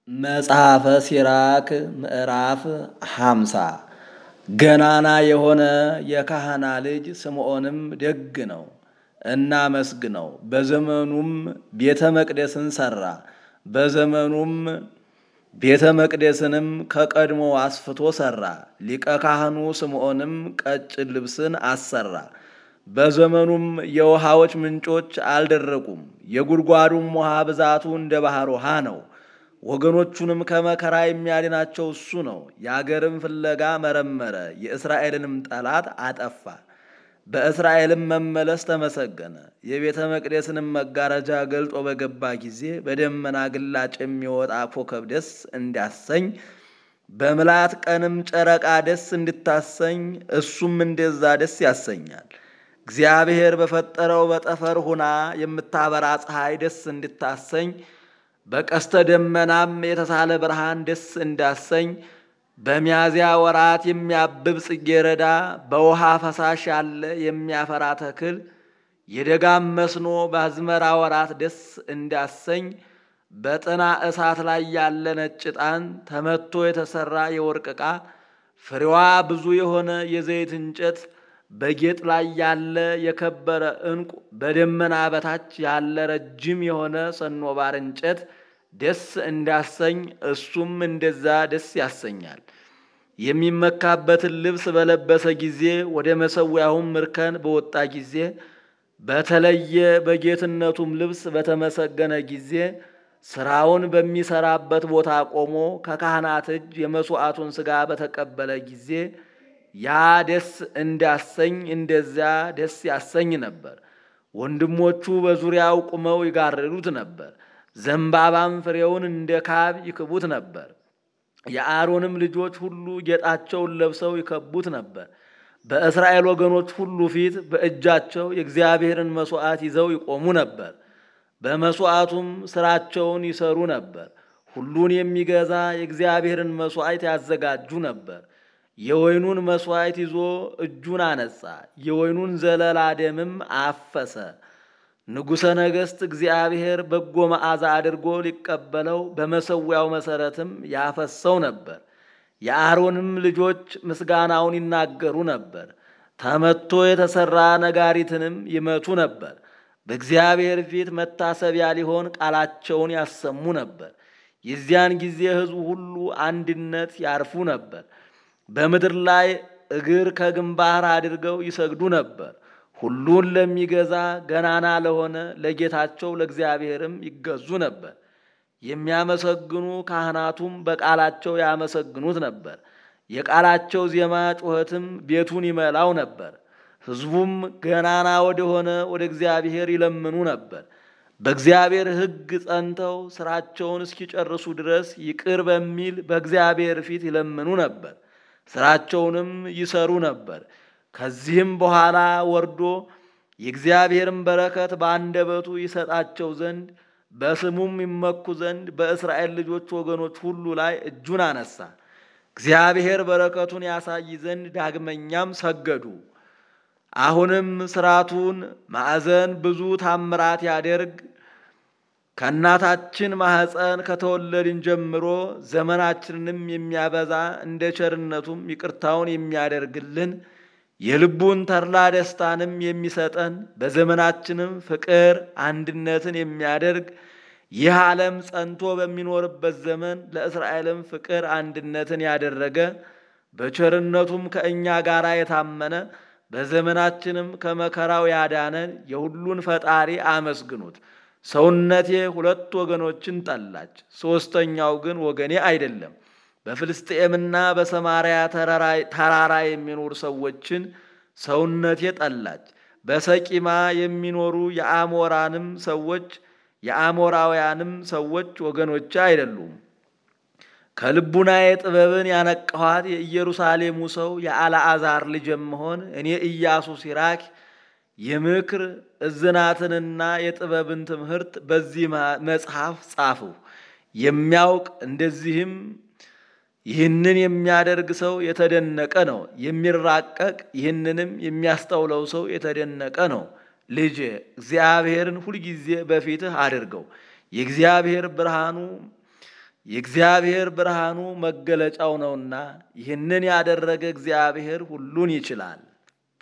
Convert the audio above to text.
መጽሐፈ ሲራክ ምዕራፍ ሃምሳ ገናና የሆነ የካህና ልጅ ስምዖንም ደግ ነው፣ እናመስግነው። በዘመኑም ቤተ መቅደስን ሠራ። በዘመኑም ቤተ መቅደስንም ከቀድሞ አስፍቶ ሠራ። ሊቀ ካህኑ ስምዖንም ቀጭን ልብስን አሰራ። በዘመኑም የውሃዎች ምንጮች አልደረቁም። የጉድጓዱም ውሃ ብዛቱ እንደ ባሕር ውሃ ነው። ወገኖቹንም ከመከራ የሚያድናቸው እሱ ነው። የአገርም ፍለጋ መረመረ፣ የእስራኤልንም ጠላት አጠፋ። በእስራኤልም መመለስ ተመሰገነ። የቤተ መቅደስንም መጋረጃ ገልጦ በገባ ጊዜ በደመና ግላጭ የሚወጣ ኮከብ ደስ እንዲያሰኝ በምላት ቀንም ጨረቃ ደስ እንድታሰኝ እሱም እንደዛ ደስ ያሰኛል። እግዚአብሔር በፈጠረው በጠፈር ሁና የምታበራ ፀሐይ ደስ እንድታሰኝ በቀስተ ደመናም የተሳለ ብርሃን ደስ እንዳሰኝ በሚያዝያ ወራት የሚያብብ ጽጌረዳ በውሃ ፈሳሽ ያለ የሚያፈራ ተክል የደጋም መስኖ በአዝመራ ወራት ደስ እንዳሰኝ በጥና እሳት ላይ ያለ ነጭ ዕጣን ተመቶ የተሰራ የወርቅ ዕቃ ፍሬዋ ብዙ የሆነ የዘይት እንጨት በጌጥ ላይ ያለ የከበረ ዕንቁ በደመና በታች ያለ ረጅም የሆነ ሰኖባር እንጨት ደስ እንዳሰኝ እሱም እንደዛ ደስ ያሰኛል። የሚመካበትን ልብስ በለበሰ ጊዜ ወደ መሠዊያውም እርከን በወጣ ጊዜ በተለየ በጌትነቱም ልብስ በተመሰገነ ጊዜ ስራውን በሚሰራበት ቦታ ቆሞ ከካህናት እጅ የመሥዋዕቱን ሥጋ በተቀበለ ጊዜ ያ ደስ እንዳሰኝ እንደዚያ ደስ ያሰኝ ነበር። ወንድሞቹ በዙሪያው ቁመው ይጋርዱት ነበር። ዘንባባም ፍሬውን እንደ ካብ ይክቡት ነበር። የአሮንም ልጆች ሁሉ ጌጣቸውን ለብሰው ይከቡት ነበር። በእስራኤል ወገኖች ሁሉ ፊት በእጃቸው የእግዚአብሔርን መሥዋዕት ይዘው ይቆሙ ነበር። በመሥዋዕቱም ሥራቸውን ይሰሩ ነበር። ሁሉን የሚገዛ የእግዚአብሔርን መሥዋዕት ያዘጋጁ ነበር። የወይኑን መሥዋዕት ይዞ እጁን አነጻ፣ የወይኑን ዘለላ ደምም አፈሰ። ንጉሠ ነገሥት እግዚአብሔር በጎ መዓዛ አድርጎ ሊቀበለው በመሠዊያው መሠረትም ያፈሰው ነበር። የአሮንም ልጆች ምስጋናውን ይናገሩ ነበር። ተመቶ የተሠራ ነጋሪትንም ይመቱ ነበር። በእግዚአብሔር ፊት መታሰቢያ ሊሆን ቃላቸውን ያሰሙ ነበር። የዚያን ጊዜ ሕዝቡ ሁሉ አንድነት ያርፉ ነበር። በምድር ላይ እግር ከግንባር አድርገው ይሰግዱ ነበር። ሁሉን ለሚገዛ ገናና ለሆነ ለጌታቸው ለእግዚአብሔርም ይገዙ ነበር። የሚያመሰግኑ ካህናቱም በቃላቸው ያመሰግኑት ነበር። የቃላቸው ዜማ ጩኸትም ቤቱን ይመላው ነበር። ሕዝቡም ገናና ወደሆነ ወደ እግዚአብሔር ይለምኑ ነበር። በእግዚአብሔር ሕግ ጸንተው ሥራቸውን እስኪጨርሱ ድረስ ይቅር በሚል በእግዚአብሔር ፊት ይለምኑ ነበር። ሥራቸውንም ይሰሩ ነበር። ከዚህም በኋላ ወርዶ የእግዚአብሔርን በረከት በአንደበቱ ይሰጣቸው ዘንድ በስሙም ይመኩ ዘንድ በእስራኤል ልጆች ወገኖች ሁሉ ላይ እጁን አነሳ። እግዚአብሔር በረከቱን ያሳይ ዘንድ ዳግመኛም ሰገዱ። አሁንም ሥርዓቱን ማዕዘን ብዙ ታምራት ያደርግ ከእናታችን ማኅፀን ከተወለድን ጀምሮ ዘመናችንንም የሚያበዛ እንደ ቸርነቱም ይቅርታውን የሚያደርግልን የልቡን ተድላ ደስታንም የሚሰጠን በዘመናችንም ፍቅር አንድነትን የሚያደርግ ይህ ዓለም ጸንቶ በሚኖርበት ዘመን ለእስራኤልም ፍቅር አንድነትን ያደረገ በቸርነቱም ከእኛ ጋር የታመነ በዘመናችንም ከመከራው ያዳነን የሁሉን ፈጣሪ አመስግኑት። ሰውነቴ ሁለት ወገኖችን ጠላች፣ ሦስተኛው ግን ወገኔ አይደለም። በፍልስጤምና በሰማርያ ተራራ የሚኖሩ ሰዎችን ሰውነቴ ጠላች። በሰቂማ የሚኖሩ የአሞራንም ሰዎች የአሞራውያንም ሰዎች ወገኖች አይደሉም። ከልቡናዬ ጥበብን ያነቀኋት የኢየሩሳሌሙ ሰው የአልዓዛር ልጅ የምሆን እኔ ኢያሱ ሲራክ የምክር እዝናትንና የጥበብን ትምህርት በዚህ መጽሐፍ ጻፍሁ። የሚያውቅ እንደዚህም ይህንን የሚያደርግ ሰው የተደነቀ ነው። የሚራቀቅ ይህንንም የሚያስተውለው ሰው የተደነቀ ነው። ልጄ እግዚአብሔርን ሁልጊዜ በፊትህ አድርገው። የእግዚአብሔር ብርሃኑ የእግዚአብሔር ብርሃኑ መገለጫው ነውና ይህንን ያደረገ እግዚአብሔር ሁሉን ይችላል።